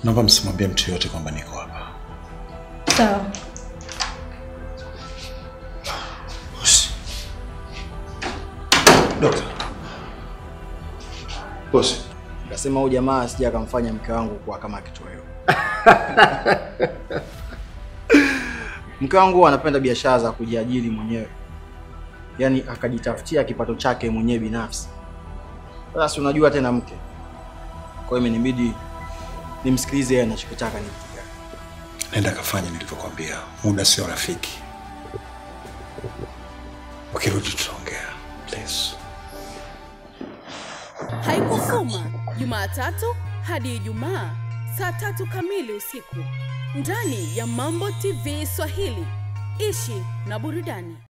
naomba msimwambie mtu yoyote kwamba niko hapa. Sawa. Bosi. Dokta. Bosi. Nikasema huyu jamaa asije akamfanya mke wangu kuwa kama kitoweo. mke wangu huwa anapenda biashara za kujiajiri mwenyewe, yaani akajitafutia kipato chake mwenyewe binafsi. Sasa si unajua tena mke, kwa hiyo imenibidi nimsikilize yeye anachokitaka ni kitu gani. Nenda kafanya nilivyokuambia. Muda sio rafiki. Ukirudi tutaongea. Please. Haikufuma Jumatatu hadi Ijumaa saa tatu kamili usiku ndani ya Mambo TV Swahili. Ishi na burudani.